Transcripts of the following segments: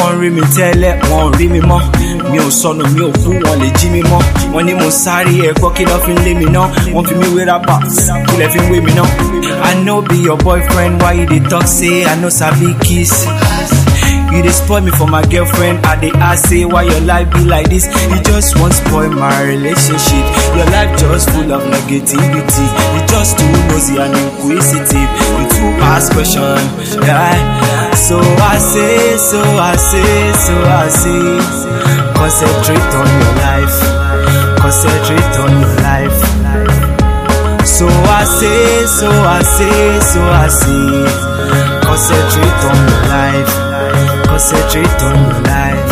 wọ́n rí mi tẹ́lẹ̀ wọ́n rí mi mọ́ mi ò sọnù mi ò kú wọn lè jí mi mọ́ wọ́n ní mo sáré ẹ̀kọ́ kí lọ́ fi ń lé mi ná wọ́n fi mí wé rábà kí lẹ́ fi ń wé mi ná. I no be your boyfriend why you dey talk say I no sabi kiss. You dey spoil me for my girlfriend. I dey ask say why your life be like this. You just want spoil my relationship. Your life just full of negativity. You just too nosy and inquisitive. You too ask question. Yeah. So I say, so I say, so I say. Concentrate on your life. Concentrate on your life. So I say, so I say, so I say. Concentrate on your life. Concentrate on your life.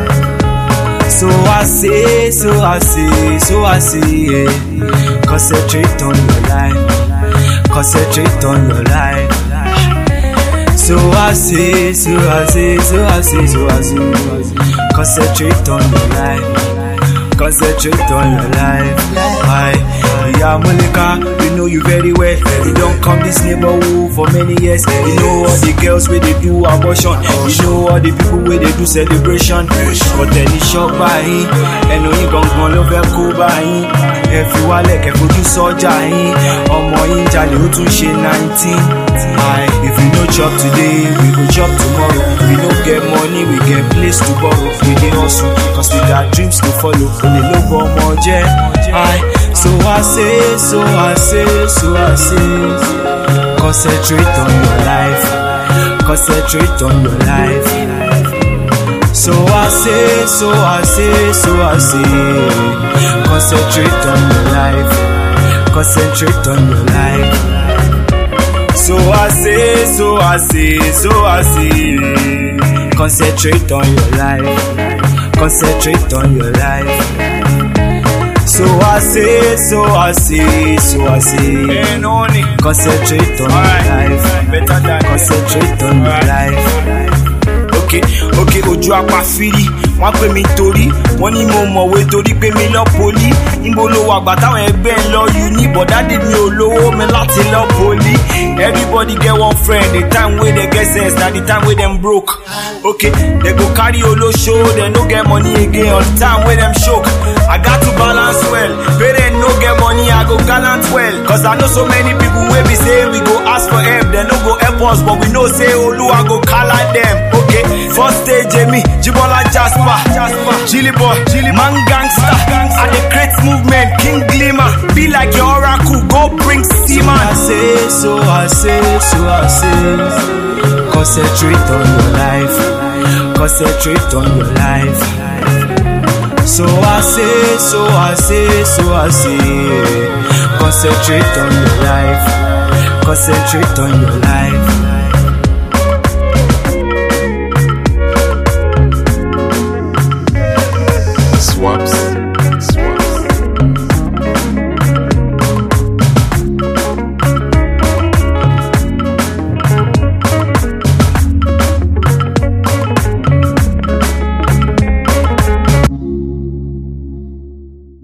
So I say, so I say, so I say, yeah. Concentrate on your life. Concentrate on your life. So I say, so I say, so I say, so I say. Concentrate on your life. Concentrate on your life. Why? Yeah, Monica, we know you very well. You don't come this neighborhood for many years. You know all the girls where they do abortion. You know all the people where they do celebration. But then it's shot by him. And only gon' gon' love her cool by him. Ẹ fi wálẹ̀ kẹ́ fojú sọ́jà yín. Ọmọ yín jalè ó tún ṣe nineteen. Aye, if we no chop today, we go chop tomorrow. We no get money, we get place to borrow. We dey hustle, cause we got dreams to follow. Olè ló bọ ọmọ jẹ́. Aye, so I say, so I say, so I say. Concentrate on your life. Concentrate on your life. So I say, so I say, so I say. Concentrate on your life. Concentrate on your life. So I say, so I say, so I say. Concentrate on your life. Concentrate on your life. So I say, so I say, so I say. Concentrate on your life. Concentrate on your life. Okay, okay, ojú apá firi wọ́n pè mí torí wọ́n ní mo mọ̀wé torí pé mi lọ poli níbo ló wà gbà táwọn ẹgbẹ́ ń lọ uni bọ̀dádì mi ò lówó mi láti lọ poli everybody get one friend the time wey dem get sense na the time wey dem broke okay dem go carry olóṣó dem no get money again on the time wey dem choke I got to balance well parents no get money I go gallant well cause I know so many people wey be say we go ask for help dem no go help us but we know say Oluwa go kala dem okay first stage Emi Jibola Jasper Jilly Boy Man Gangster I dey create movement King Glimmer be like your oracle go bring seaman. I say so I say so I say concentrate on your life concentrate on your life. So I say, so I say, so I say, concentrate on your life, concentrate on your life.